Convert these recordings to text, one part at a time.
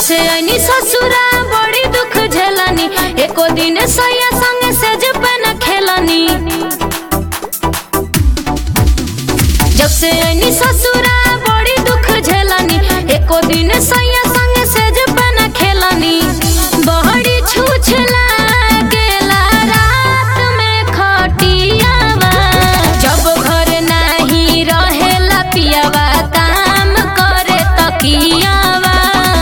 से आईनी ससुरा बड़ी दुख झेलनी एको दिन सैया संग सेज पे न खेलनी जब से आईनी ससुरा बड़ी दुख झेलनी एको दिन सैया संग सेज पे न खेलनी बहड़ी छूछ लागेला रात में खटियावा जब घर नाही रहेला पियावा काम करे तकियावा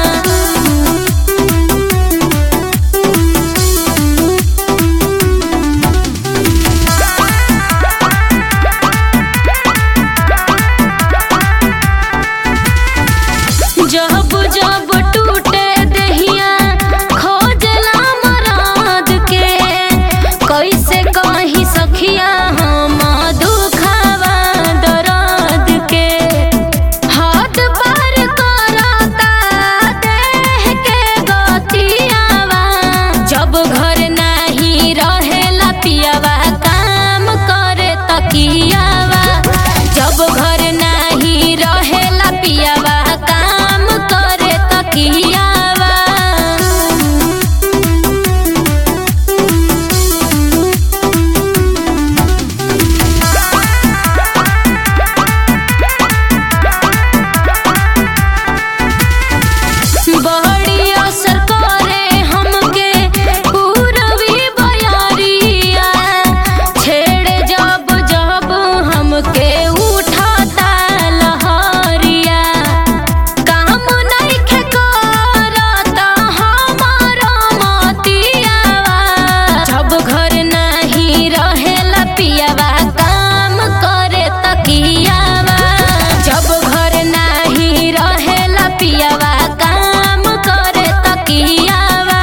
जब जब टूटे दहिया खोजला मराद के कैसे कही सखिया हम दुखावा दर्द के हाथ पार करता देह के गतियावा जब घर नाही रहेला पियावा काम करे तकियावा जब घर नाही रहेला पियावा काम करे तकियावा बड़ी असर करे हमके पूरबी बयारिया छेड़े जब जब हमके उठाता लहरिया काम नइखे करत हमार मतियावा जब घर नाही रहेला पियावा काम करे तकियावा जब घर नाही रहेला पियावा काम करे तकियावा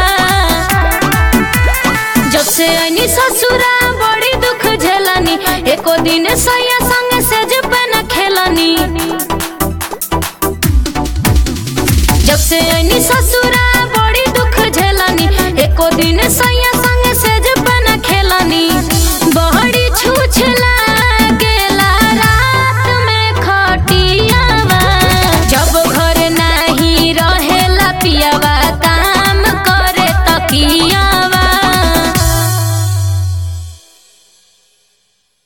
जब से आईनी ससुरा बड़ी दुख झेलनी एको दिन सैया संग सेज पे न खेलनी जब से आईनी ससुरा बड़ी दुख झेलनी एको दिन सैया